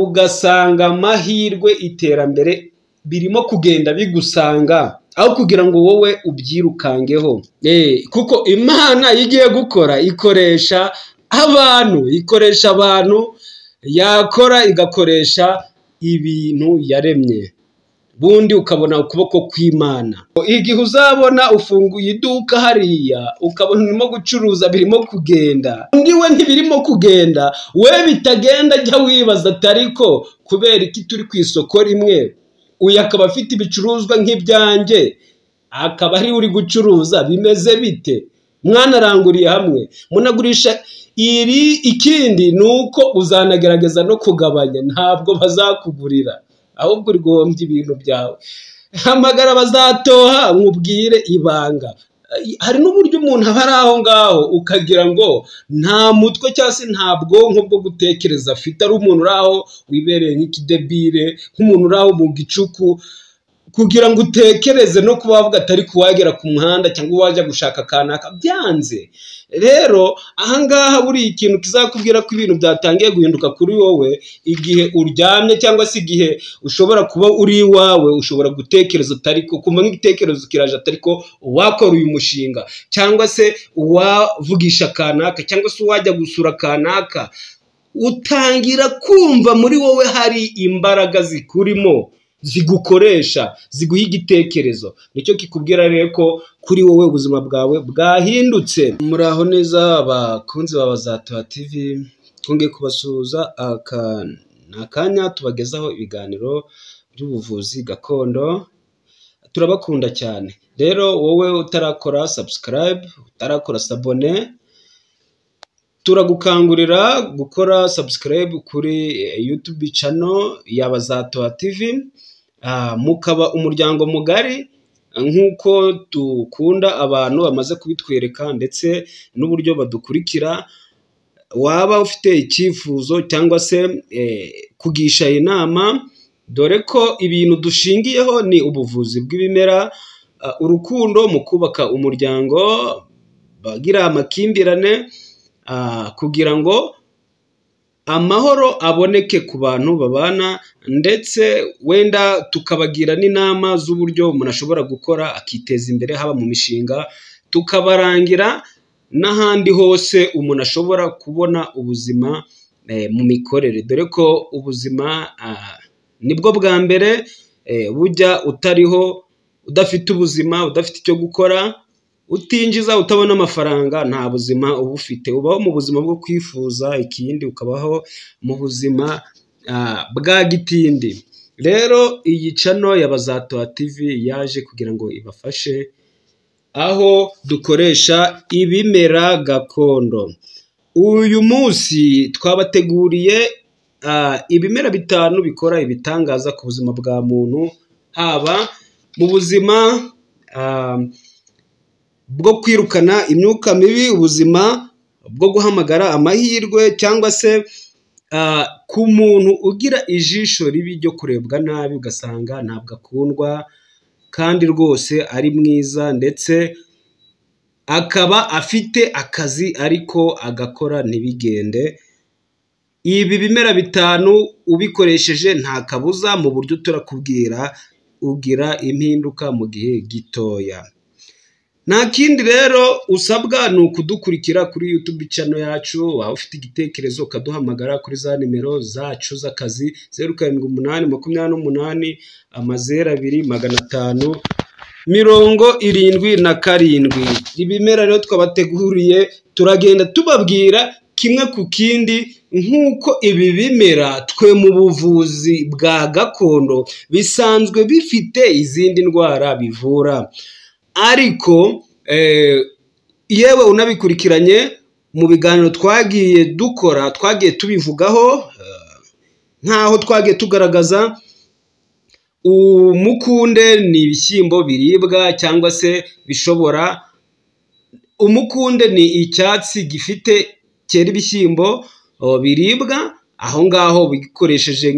ugasanga amahirwe iterambere birimo kugenda bigusanga aho kugira ngo wowe ubyirukangeho kuko imana iyo igiye gukora ikoresha abantu ikoresha abantu yakora igakoresha ibintu yaremye bundi ukabona ukuboko kw'imana igihe uzabona ufunguye iduka hariya ukabona urimo gucuruza birimo kugenda undi we ntibirimo kugenda we bitagenda jya wibaza atariko kubera iki turi ku isoko rimwe uyu akaba afite ibicuruzwa nk'ibyanjye akaba ari uri gucuruza bimeze bite mwanaranguriye hamwe munagurisha iri ikindi ni uko uzanagerageza no kugabanya ntabwo bazakugurira ahubwo urgombye ibintu byawe hamagara bazatoha nkubwire ibanga hari n'uburyo umuntu aba ari aho ngaho ukagira ngo nta mutwe cyangwa se nta bwonko bwo gutekereza afite ari umuntu uri aho wibereye nk'ikidebire nk'umuntu uri aho mu gicuku kugira ngo utekereze no kuba wavuga atari kuwagera ku muhanda cyangwa wajya gushaka akanaka byanze rero ahangaha buri ikintu kizakubwira ko ibintu byatangiye guhinduka kuri wowe igihe uryamye cyangwa se igihe ushobora kuba uri iwawe ushobora gutekereza atari ko kumva nk'igitekerezo kiraje atari ko uwakora uyu mushinga cyangwa se uwavugisha akanaka cyangwa se uwajya gusura akanaka utangira kumva muri wowe hari imbaraga zikurimo zigukoresha ziguha igitekerezo nicyo kikubwira rero ko kuri wowe ubuzima bwawe bwahindutse muraho neza bakunzi ba za tuba tivi twongeye kubasuhuza aka ni akanya tubagezaho ibiganiro by'ubuvuzi gakondo turabakunda cyane rero wowe utarakora subscribe utarakora sabone turagukangurira gukora subscribe kuri YouTube channel yaba za Toa TV mukaba umuryango mugari nk'uko dukunda abantu bamaze kubitwereka ndetse n'uburyo badukurikira waba ufite icyifuzo cyangwa se kugisha inama dore ko ibintu dushingiyeho ni ubuvuzi bw'ibimera urukundo mu kubaka umuryango bagira amakimbirane kugira ngo amahoro aboneke ku bantu babana ndetse wenda tukabagira n'inama z'uburyo umuntu ashobora gukora akiteza imbere haba mu mishinga tukabarangira n'ahandi hose umuntu ashobora kubona ubuzima mu mikorere dore ko ubuzima nibwo bwa mbere bujya utariho udafite ubuzima udafite icyo gukora utinjiza utabona amafaranga nta buzima uba ufite ubaho mu buzima bwo kwifuza ikindi ukabaho mu buzima bwa gitindi rero iyi cano ya bazatoha TV yaje kugira ngo ibafashe aho dukoresha ibimera gakondo uyu munsi twabateguriye ibimera bitanu bikora ibitangaza ku buzima bwa muntu haba mu buzima bwo kwirukana imyuka mibi ubuzima bwo guhamagara amahirwe cyangwa se ku muntu ugira ijisho ribi ryo kurebwa nabi ugasanga ntabwo akundwa kandi rwose ari mwiza ndetse akaba afite akazi ariko agakora ntibigende ibi bimera bitanu ubikoresheje nta kabuza mu buryo turakubwira ugira impinduka mu gihe gitoya nta kindi rero usabwa ni ukudukurikira kuri YouTube channel yacu waba ufite igitekerezo ukaduhamagara kuri za nimero zacu z'akazi zeru karindwi umunani makumyabiri n'umunani amazeru abiri magana atanu mirongo irindwi na karindwi ibimera rero twabateguriye turagenda tubabwira kimwe ku kindi nk'uko ibi bimera twe mu buvuzi bwa gakondo bisanzwe bifite izindi ndwara bivura ariko yewe unabikurikiranye mu biganiro twagiye dukora twagiye tubivugaho nk'aho twagiye tugaragaza umukunde ni ibishyimbo biribwa cyangwa se bishobora umukunde ni icyatsi gifite cyera ibishyimbo biribwa aho ngaho bikoresheje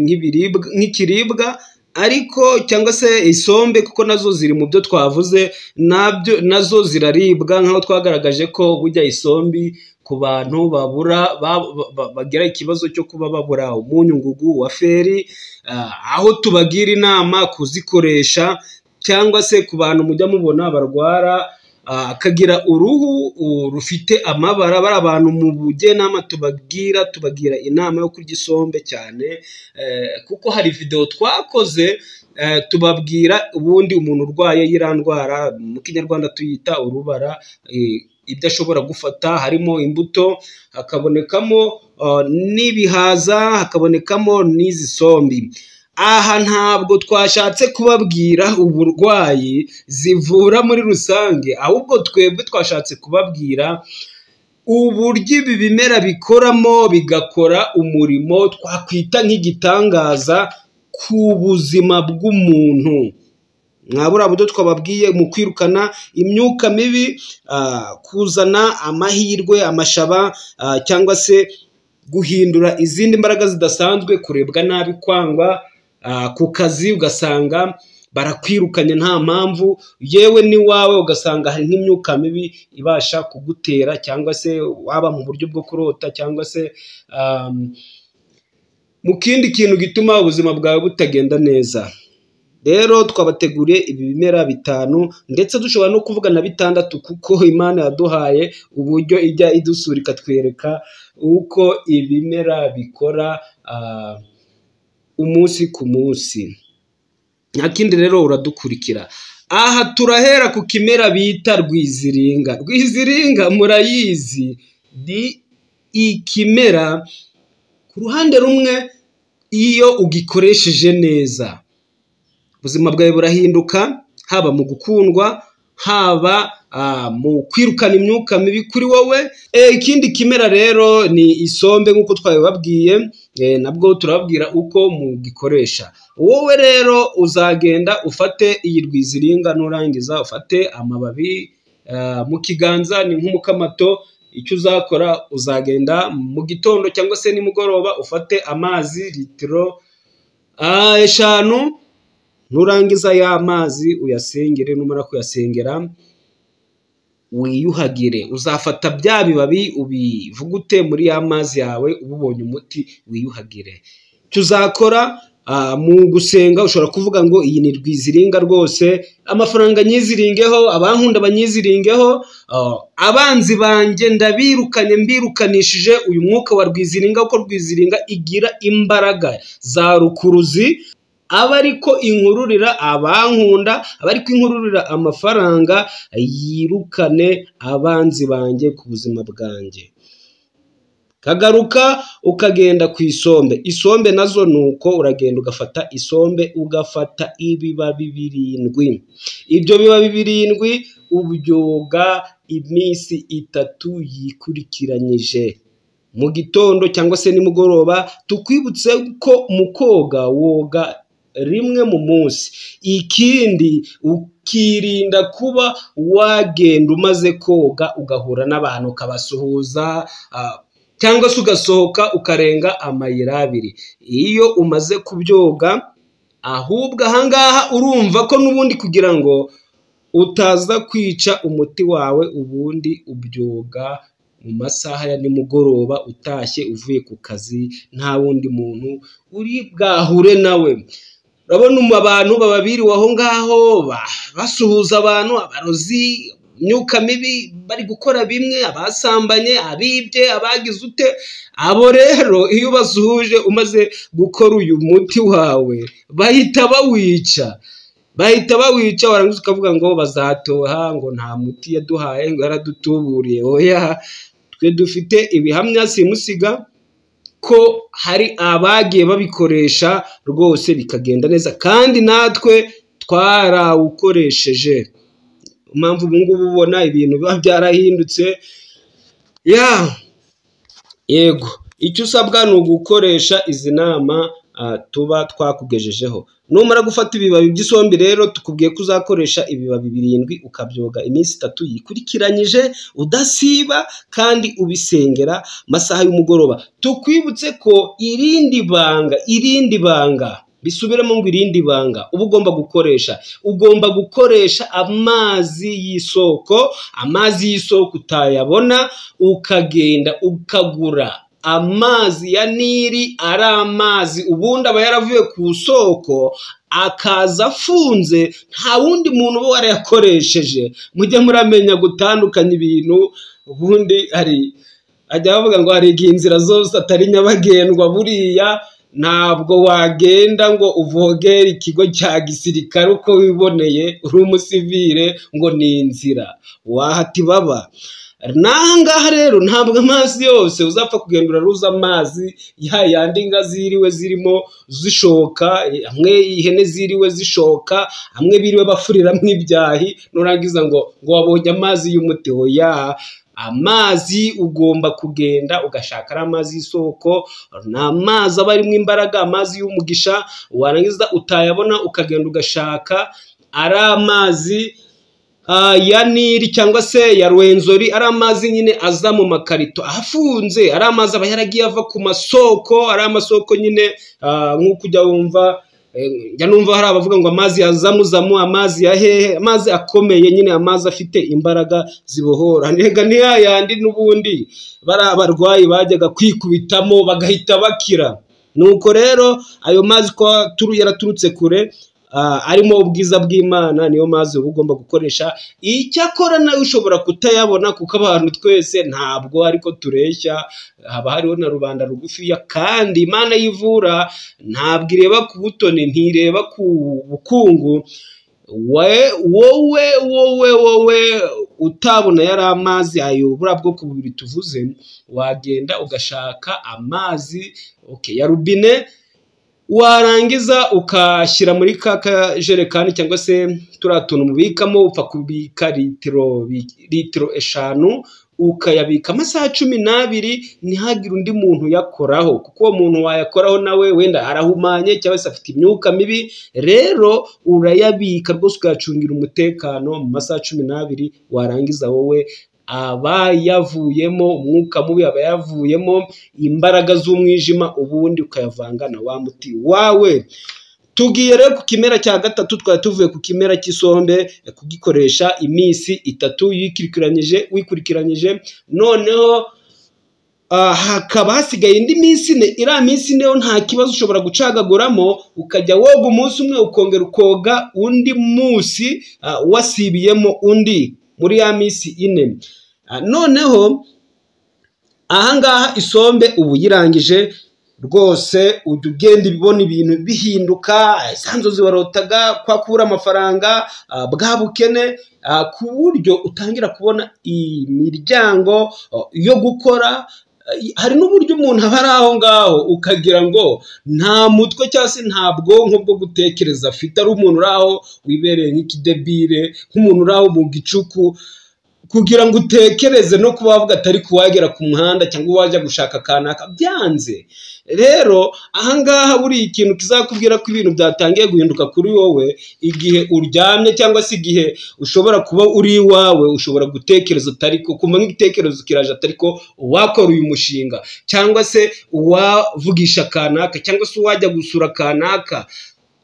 nk'ikiribwa ariko cyangwa se isombe kuko nazo ziri mu byo twavuze nabyo nazo ziraribwa nk'aho twagaragaje ko bujya isombi ku bantu babura ba- ba- ba- bagira ikibazo cyo kuba babura umunyungugu wa feri ah, aho tubagira inama kuzikoresha cyangwa se ku bantu mujya mubona barwara ah, akagira uruhu uh, rufite amabara bari abantu mu bugenama tubagira tubagira inama yo kurya isombe cyane eh, kuko hari videwo twakoze eh, tubabwira ubundi umuntu urwaye y'iriya ndwara mu kinyarwanda tuyita urubara eh, ibyo ashobora gufata harimo imbuto hakabonekamo ah, n'ibihaza hakabonekamo n'izi sombi aha ntabwo twashatse kubabwira uburwayi zivura muri rusange ahubwo twebwe twashatse kubabwira uburyo ibi bimera bikoramo bigakora umurimo twakwita nk'igitangaza ku buzima bw'umuntu mwabura buryo twababwiye mu kwirukana imyuka mibi ah, kuzana amahirwe amashaba ah, cyangwa se guhindura izindi mbaraga zidasanzwe kurebwa nabi kwangwa ah, ku kazi ugasanga barakwirukanye nta mpamvu yewe n'iwawe ugasanga hari nk'imyuka mibi ibasha kugutera cyangwa se waba mu buryo bwo kurota cyangwa se ah, mu kindi kintu gituma ubuzima bwawe butagenda neza rero twabateguriye ibi bimera bitanu ndetse dushobora no kuvuga na bitandatu kuko imana yaduhaye uburyo ijya idusura ikatwereka uko ibimera bikora ah, umunsi ku munsi nta kindi rero uradukurikira aha turahera ku kimera bita rwiziringa rwiziringa murayizi ni ikimera ku ruhande rumwe iyo ugikoresheje neza ubuzima bwawe burahinduka haba mu gukundwa haba ah, mu kwirukana imyuka mibi kuri wowe Eh, ikindi kimera rero ni isombe nk'uko twabibabwiye eh, nabwo turababwira uko mugikoresha wowe rero uzagenda ufate iyi rwiziringa nurangiza ufate amababi ah, mu kiganza ni nk'umukamato icyo uzakora uzagenda mu gitondo cyangwa se nimugoroba ufate amazi litiro ah, eshanu nurangiza ya mazi uyasengere numara kuyasengera wiyuhagire uzafata bya bibabi ubivugute muri ya mazi yawe uba ubonye umuti wiyuhagire icyo uzakora ah, mu gusenga ushobora kuvuga ngo iyi ni rwiziringa rwose amafaranga nyiziringeho abankunda banyiziringeho ah, abanzi banjye ndabirukanye mbirukanishije uyu mwuka wa rwiziringa kuko rwiziringa igira imbaraga za rukuruzi aba ariko inkururira abankunda aba ariko inkururira amafaranga yirukane abanzi banjye ku buzima bwanjye kagaruka ukagenda ku isombe isombe nazo ni uko uragenda ugafata isombe ugafata ibibabi birindwi ibyo bibabi birindwi ubyoga iminsi itatu yikurikiranyije mu gitondo cyangwa se nimugoroba tukwibutse ko mu koga woga rimwe mu munsi ikindi ukirinda kuba wagenda umaze koga ugahura n'abantu ukabasuhuza ah, cyangwa se ugasohoka ukarenga amayira abiri iyo umaze kubyoga ahubwo ahangaha urumva ko n'ubundi kugira ngo utaza kwica umuti wawe ubundi ubyoga mu masaha ya nimugoroba utashye uvuye ku kazi nta wundi muntu uri bwahure nawe urabona umu- abantu baba biriwe aho ngaho ba- basuhuza abantu abarozi imyuka mibi bari gukora bimwe abasambanye abibye abagize ute abo rero iyo ubasuhuje umaze gukora uyu muti wawe bahita bawica bahita bawica warangiza ukavuga ngo bazatoha ngo nta muti yaduhaye ngo yaradutuburiye oya twe dufite ibihamya simusiga ko hari abagiye babikoresha rwose bikagenda neza kandi natwe twarawukoresheje impamvu ubu ngubu ubona ibintu biba byarahindutse ya yego icyo usabwa ni ugukoresha izi nama ah, tuba twakugejejeho numara gufata ibibabi by'isombe rero tukubwiye ko uzakoresha ibibabi birindwi ukabyoga iminsi itatu yikurikiranyije udasiba kandi ubisengera masaha y'umugoroba tukwibutse ko irindi banga irindi banga bisubiremo ngo irindi banga uba ugomba gukoresha ugomba gukoresha amazi y'isoko amazi y'isoko utayabona ukagenda ukagura amazi ya nili ari amazi ubundi aba yaravuye ku isoko akaza afunze nta wundi muntu uba warayakoresheje mujye muramenya gutandukanya ibintu ubundi hari ajya bavuga ngo hari igihe inzira zose atari nyabagendwa buriya ntabwo wagenda ngo uvogere ikigo cya gisirikare uko wiboneye uri umusivire ngo ni inzira wahati baba nangaha rero ntabwo amazi yose uzapfa kugenda uraruza amazi ya yandi nka ziriwe zirimo zishoka hamwe ihene ziriwe zishoka hamwe biriwe bafuriramo ibyahi nurangiza ngo ngo wabonye amazi y'umuti ya amazi ugomba kugenda ugashaka ari amazi y'isoko ni amazi aba arimo imbaraga amazi y'umugisha warangiza utayabona ukagenda ugashaka ari amazi ya nili cyangwa se ya rwenzori ari amazi nyine aza mu makarito afunze ari amazi aba yaragiye ava ku masoko ari amasoko nyine nk'uko ujya wumva njya numva hari abavuga ngo amazi ya zamuzamu amazi ya hehe amazi akomeye nyine amazi afite imbaraga zibohora ntega ntiyayandi n'ubundi bari abarwayi bajyaga kwikubitamo bagahita bakira nuko rero ayo mazi ko yaraturutse kure arimo ubwiza bw'imana niyo mazi uba ugomba gukoresha icyakora nawe ushobora kutayabona kuko abantu twese ntabwo ariko tureshya haba hariho na rubanda rugufiya kandi imana yivura ntabwo ireba ku butoni ntireba ku bukungu wowe wowe wowe utabona yari amazi ayobora bwo ku bubiri tuvuze wagenda ugashaka amazi ya rubine warangiza ukashyira muri ka kajerekani cyangwa se turiya tuntu mubikamo upfa kubika litiro eshanu ukayabika amasaha cumi n'abiri ntihagire undi muntu uyakoraho kuko uwo muntu wayakoraho nawe wenda arahumanye cyangwa se afite imyuka mibi rero urayabika rwose ukayacungira umutekano mu masaha cumi n'abiri warangiza wowe aba yavuyemo umwuka mubi aba yavuyemo imbaraga z'umwijima ubundi ukayavanga na wa muti wawe tugiye rero ku kimera cya gatatu twari tuvuye ku kimera cy'isombe kugikoresha iminsi itatu yikurikiranyije wikurikiranyije noneho hakaba hasigaye indi minsi ine iriya minsi ine nta kibazo ushobora gucagaguramo ukajya woga umunsi umwe ukongera ukoga undi munsi wasibiyemo undi muri ya minsi ine noneho ahangaha isombe ubu uyirangije rwose ujya ugenda ibibona ibintu bihinduka isanzu zibarotaga kwakura amafaranga bwa bukene ku buryo utangira kubona imiryango yo gukora hari n'uburyo umuntu aba ari aho ngaho ukagira ngo nta mutwe cyangwa se nta bwonko bwo gutekereza afite ari umuntu uri aho wibereye nk'ikidebire nk'umuntu uri aho mu gicuku kugira ngo utekereze no kuba wavuga atari kuwagera ku muhanda cyangwa wajya gushaka akanaka byanze rero ahangaha buriya ikintu kizakubwira ko ibintu byatangiye guhinduka kuri wowe igihe uryamye cyangwa se igihe ushobora kuba uri iwawe ushobora gutekereza utari ko kumva nk'igitekerezo kiraje atari ko uwakora uyu mushinga cyangwa se uwavugisha akanaka cyangwa se uwajya gusura akanaka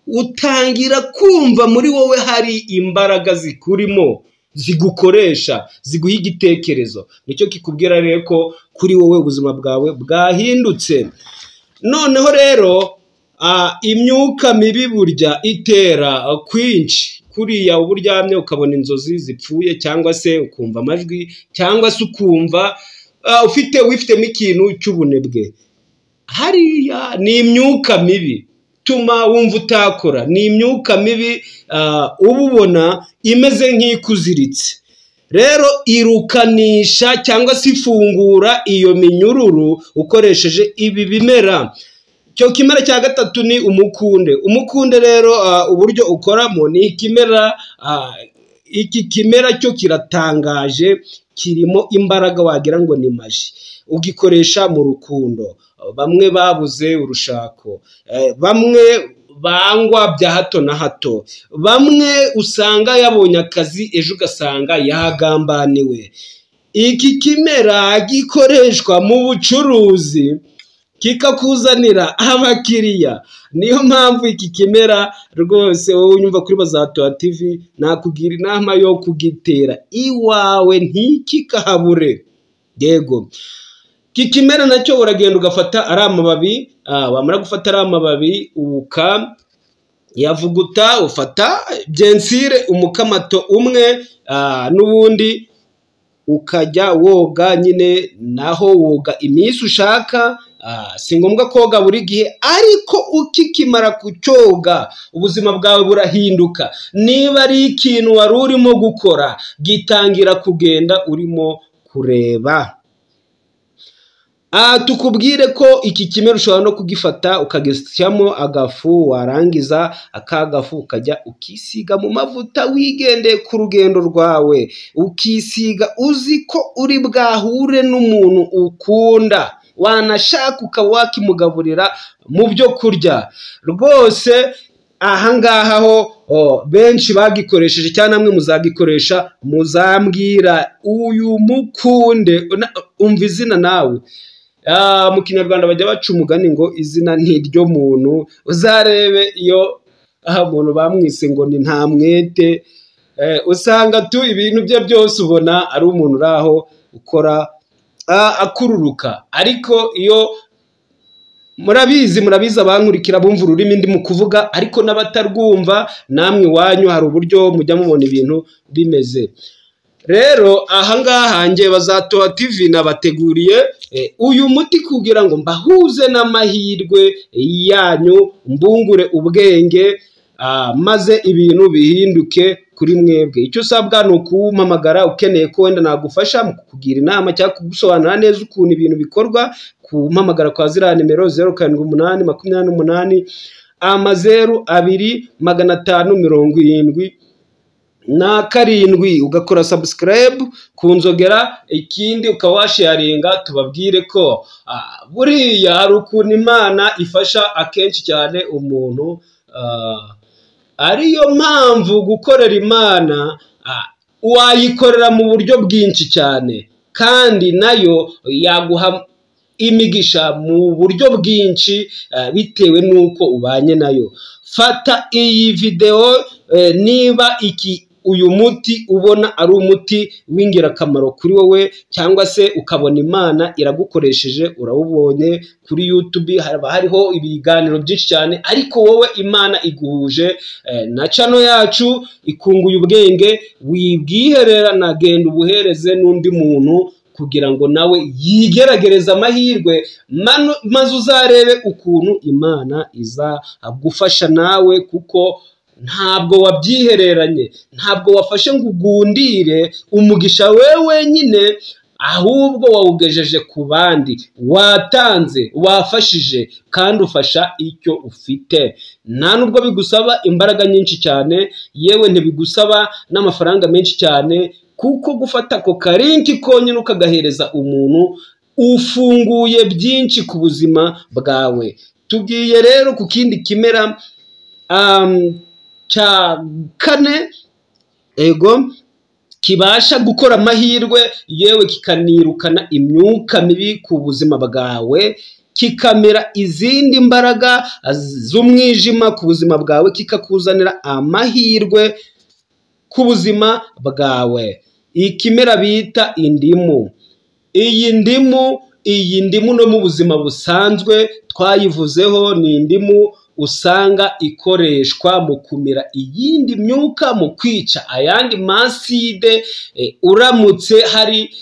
utangira kumva muri wowe hari imbaraga zikurimo zigukoresha ziguha igitekerezo nicyo kikubwira rero ko kuri wowe ubuzima bwawe bwahindutse noneho rero imyuka mibi burya itera kwinshi kuriya uba uryamye ukabona inzozi zipfuye cyangwa se ukumva amajwi cyangwa se ukumva ufite wifitemo ikintu cy'ubunebwe hariya ni imyuka mibi ituma wumva utakora ni imyuka mibi uba ubona imeze nk'ikuziritse rero irukanisha cyangwa se ifungura iyo minyururu ukoresheje ibi bimera icyo kimera cya gatatu ni umukunde umukunde rero uburyo ukoramo ni ikimera iki kimera cyo kiratangaje kirimo imbaraga wagira ngo ni maji ugikoresha mu rukundo bamwe babuze urushako bamwe bangwa bya hato na hato bamwe usanga yabonye akazi ejo ugasanga yagambaniwe iki kimera gikoreshwa mu bucuruzi kikakuzanira abakiriya niyo mpamvu iki kimera rwose wowe unyumva kuri bazatoha tv nakugira inama yo kugitera iwawe ntikikahabure yego iki kimera nacyo uragenda ugafata ari amababi ah, wamara gufata ari amababi uka yavuguta ufata byensire umukamato umwe ah, n'ubundi ukajya woga nyine naho woga iminsi ushaka Ah, si ngombwa koga buri gihe ariko ukikimara kucyoga ubuzima bwawe burahinduka niba ari ikintu wari urimo gukora gitangira kugenda urimo kureba Ah, tukubwire ko iki kimera ushobora no kugifata ukagishyamo agafu warangiza aka gafu ukajya ukisiga mu mavuta wigendeye ku rugendo rwawe ukisiga uzi ko uri bwahure n'umuntu ukunda wanashaka ukaba wakimugaburira mu byo kurya rwose ahangaha ho oh, benshi bagikoresheje cyangwa namwe muzagikoresha muzambwira uyu mukunde na- umva izina nawe Ah, mu kinyarwanda bajya baca umugani ngo izina ntiryo muntu uzarebe iyo aha muntu bamwise ngo ni nta mwete Eh, usanga tu ibintu bye byose ubona ari umuntu uri aho ukora ah, akururuka ariko iyo murabizi murabizi abankurikira bumva ururimi ndimo kuvuga ariko n'abatarwumva namwe iwanyu hari uburyo mujya mubona ibintu bimeze rero ahangaha njye bazatoha tv nabateguriye eh, uyu muti kugira ngo mbahuze n'amahirwe yanyu mbungure ubwenge ah, maze ibintu bihinduke kuri mwebwe icyo usabwa ni ukuwumpamagara ukeneye ko wenda nagufasha mu kukugira inama cyangwa kugusobanurira neza ukuntu ibintu bikorwa ku mpamagara kwa ziriya nimero zeru karindwi umunani makumyabiri n'umunani amazeru abiri magana atanu mirongo irindwi na karindwi ugakora subscribe ku nzogera ikindi ukaba washaringa tubabwire ko ah, buriya hari ukuntu imana ifasha akenshi cyane umuntu ah, ariyo mpamvu gukorera imana ah, wayikorera mu buryo bwinshi cyane kandi nayo yaguha imigisha mu buryo bwinshi ah, bitewe n'uko ubanye nayo fata iyi videwo eh, niba iki uyu muti ubona ari umuti w'ingirakamaro kuri wowe cyangwa se ukabona imana iragukoresheje urawubonye kuri YouTube haba hariho ibiganiro byinshi cyane ariko wowe imana iguhuje eh, na channel yacu ikunguye ubwenge wibwiherera nagenda ubuhereze n'undi muntu kugira ngo nawe yigeragereze amahirwe manu- maze uzarebe ukuntu imana izagufasha nawe kuko ntabwo wabyihereranye ntabwo wafashe ngo ugundire umugisha we wenyine ahubwo wawugejeje ku bandi watanze wafashije kandi ufasha icyo ufite nta nubwo bigusaba imbaraga nyinshi cyane yewe ntibigusaba n'amafaranga menshi cyane kuko gufata ako karinki konyine ukagahereza umuntu ufunguye byinshi ku buzima bwawe tugiye rero ku kindi kimera um, cya kane ego kibasha gukora amahirwe yewe kikanirukana imyuka mibi ku buzima bwawe kikamera izindi mbaraga z'umwijima ku buzima bwawe kikakuzanira amahirwe ku buzima bwawe ikimera bita indimu iyi ndimu iyi ndimu no mu buzima busanzwe twayivuzeho ni indimu usanga ikoreshwa mu kumira iyindi myuka mu kwica ayandi maside eh, uramutse hari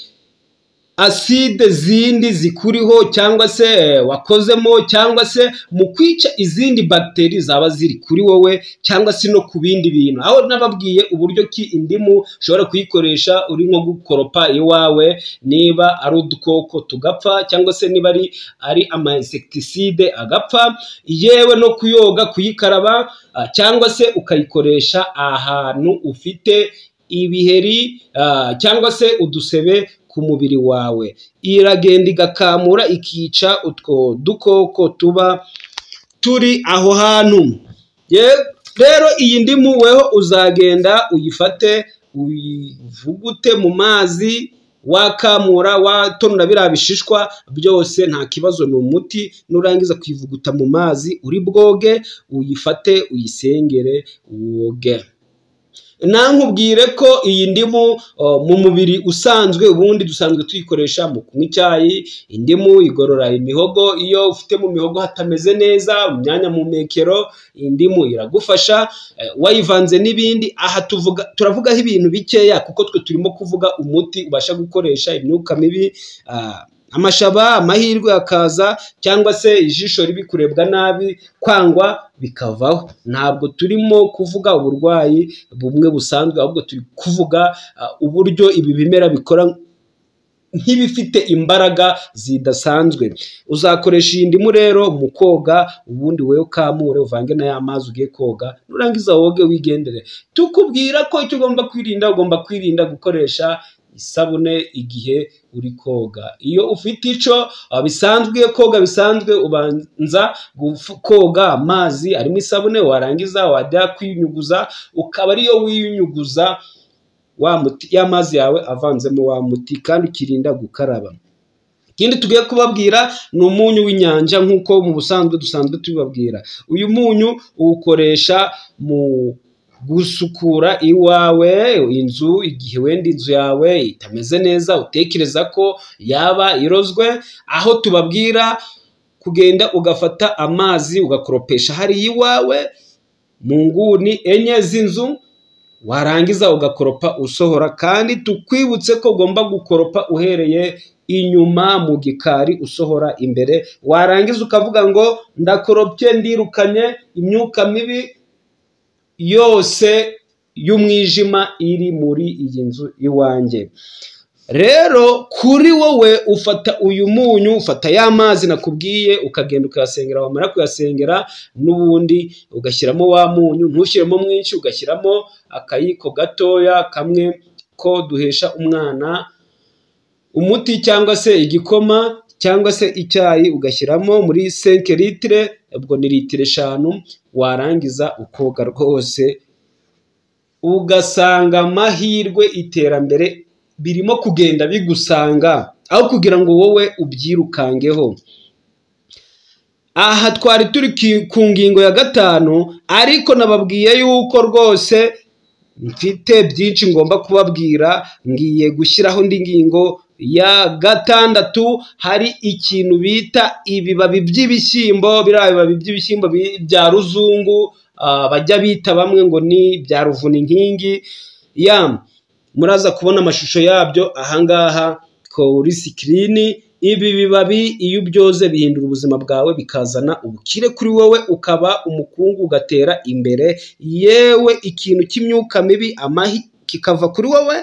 aside zindi zikuriho cyangwa se eh, wakozemo cyangwa se mu kwica izindi bagiteri zaba ziri kuri wowe cyangwa se no ku bindi bintu aho nababwiye uburyo ki indimu ushobora kuyikoresha uri nko gukoropa iwawe niba ari udukoko tugapfa cyangwa se niba ari ari ama insekitiside agapfa yewe no kuyoga kuyikaraba ah, cyangwa se ukayikoresha ahantu ufite ibiheri ah, cyangwa se udusebe ku mubiri wawe iragenda igakamura ikica utwo dukoko tuba turi aho hantu Ye- rero iyi ndimu weho uzagenda uyifate uyivugute mu mazi wakamura watonora biriya bishishwa byose nta kibazo ni umuti nurangiza kuyivuguta mu mazi uri bwoge uyifate uyisengere woge nankubwire ko iyi ndimu oh, mu mubiri usanzwe ubundi dusanzwe tuyikoresha mu kunywa icyayi indimu igorora imihogo iyo ufite mu mihogo hatameze neza mu myanya mumekero indimu iragufasha eh, wayivanze n'ibindi aha tuvuga turavugaho ibintu bikeya kuko twe turimo kuvuga umuti ubasha gukoresha imyuka mibi ah, amashaba amahirwe akaza cyangwa se ijisho ribi kurebwa nabi kwangwa bikavaho ntabwo turimo kuvuga uburwayi bumwe busanzwe ahubwo turi kuvuga ah, uburyo ibi bimera bikora nk'ibifite imbaraga zidasanzwe uzakoresha iyi ndimu rero mu koga ubundi wowe ukamure uvange na ya mazi ugiye koga nurangiza woge wigendere tukubwira ko icyo ugomba kwirinda ugomba kwirinda gukoresha isabune igihe uri koga iyo ufite icyo ah, bisanzwe koga bisanzwe ubanza gufu- koga amazi arimo isabune warangiza wajya kwiyunyuguza ukaba ariyo wiyunyuguza wa muti ya mazi yawe avanzemo wa muti kandi ukirinda gukaraba ikindi tugiye kubabwira ni umunyu w'inyanja nk'uko mu busanzwe dusanzwe tubibabwira uyu munyu uwukoresha mu gusukura iwawe inzu igihe wenda inzu yawe itameze neza utekereza ko yaba irozwe aho tubabwira kugenda ugafata amazi ugakoropesha hariya iwawe mu nguni enye z'inzu warangiza ugakoropa usohora kandi tukwibutse ko ugomba gukoropa uhereye inyuma mu gikari usohora imbere warangiza ukavuga ngo ndakoropye ndirukanye imyuka mibi yose y'umwijima iri muri iyi nzu iwanjye rero kuri wowe ufata uyu munyu ufata ya mazi nakubwiye ukagenda ukayasengera wamara kuyasengera n'ubundi ugashyiramo wa munyu ntushyiremo mwinshi ugashyiramo akayiko gatoya kamwe ko duhesha umwana umuti cyangwa se igikoma cyangwa se icyayi ugashyiramo muri senke litire ubwo ni litiro eshanu warangiza ukoga rwose ugasanga amahirwe iterambere birimo kugenda bigusanga aho kugira ngo wowe ubyirukangeho aha twari turi ki- ku ngingo ya gatanu ariko nababwiye yuko rwose mfite byinshi ngomba kubabwira ngiye gushyiraho indi ngingo ya gatandatu hari ikintu bita ibibabi by'ibishyimbo biriya bibabi by'ibishyimbo bi- bya ruzungu ah, bajya bita bamwe ngo ni bya ruvuninkingi yamu muraza kubona amashusho yabyo ahangaha kuri sikirini ibi bibabi iyo ubyoze bihindura ubuzima bwawe bikazana ubukire kuri wowe ukaba umukungu ugatera imbere yewe ikintu cy'imyuka mibi amahi kikava kuri wowe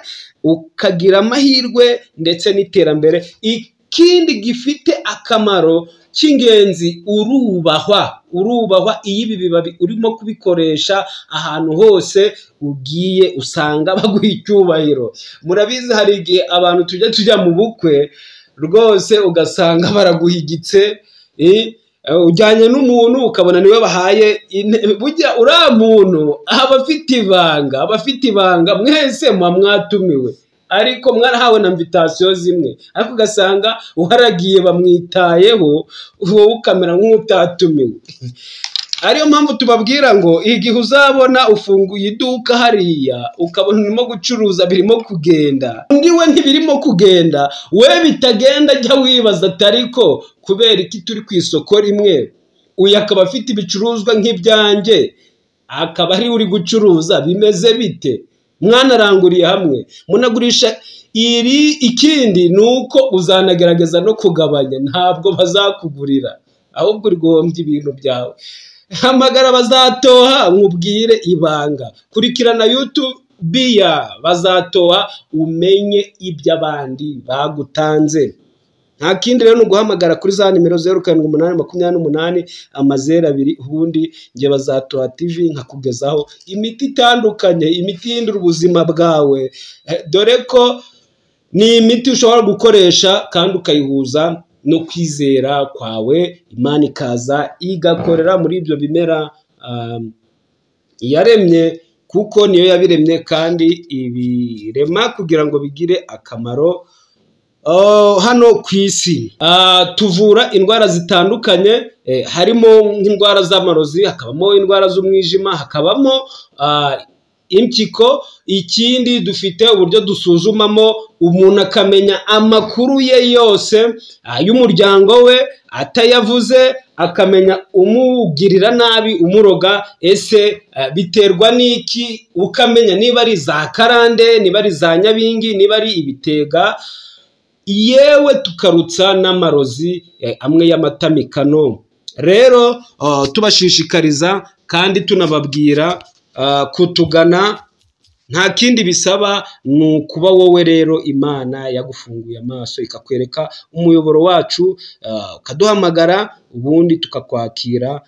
ukagira amahirwe ndetse n'iterambere ikindi gifite akamaro cy'ingenzi urubahwa urubahwa iyo ibi bibabi urimo kubikoresha ahantu hose ugiye usanga baguha icyubahiro murabizi hari igihe abantu tujya tujya mu bukwe rwose ugasanga baraguhigitse eh, eh, ujyanye n'umuntu ukabona niwe bahaye intebe burya uriya muntu aba afite ibanga aba afite ibanga mwese muba mwatumiwe ariko mwarahawe na mvitasiyo zimwe ariko ugasanga uharagiye bamwitayeho wowe ukamera nk'utatumiwe ariyo mpamvu tubabwira ngo igihe uzabona ufunguye iduka hariya ukabona urimo gucuruza birimo kugenda undi we ntibirimo kugenda we bitagenda jya wibaza ati ariko kubera iki turi ku isoko rimwe uyu akaba afite ibicuruzwa nk'ibyanjye akaba ari uri gucuruza bimeze bite mwanaranguriye hamwe munagurisha iri ikindi ni uko uzanagerageza no kugabanya ntabwo bazakugurira ahubwo urgombye ibintu byawe hamagara bazatoha nkubwire ibanga kurikirana youtube ya bazatoha umenye iby'abandi bagutanze nta kindi rero ni uguhamagara kuri za nimero zeru karindwi umunani makumyabiri n'umunani amazeru abiri ubundi njye bazatoha tivi nkakugezaho imiti itandukanye imiti ihindura ubuzima bwawe Eh, dore ko ni imiti ushobora gukoresha kandi ukayihuza no kwizera kwawe imana ikaza igakorera muri ibyo bimera um, yaremye kuko niyo yabiremye kandi ibirema kugira ngo bigire akamaro ah, hano ku isi Ah, tuvura indwara zitandukanye eh, harimo nk'indwara z'amarozi hakabamo indwara z'umwijima hakabamo ah, impyiko ikindi dufite uburyo dusuzumamo umuntu akamenya amakuru ye yose ay'umuryango we atayavuze akamenya umugirira nabi umuroga ese eh, biterwa n'iki ukamenya niba ari za karande niba ari za nyabingi niba ari ibitega yewe tukarutsa n'amarozi eh, amwe y'amatamikano rero ah, tubashishikariza kandi tunababwira ah, kutugana nta kindi bisaba ni ukuba wowe rero imana yagufunguye amaso ikakwereka umuyoboro wacu ah, ukaduhamagara ubundi tukakwakira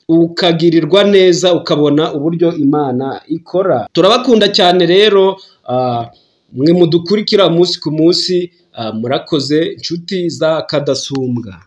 ukagirirwa neza ukabona uburyo imana ikora turabakunda cyane rero ah, mwe mudukurikira umunsi ku munsi ah, murakoze inshuti za kadasumbwa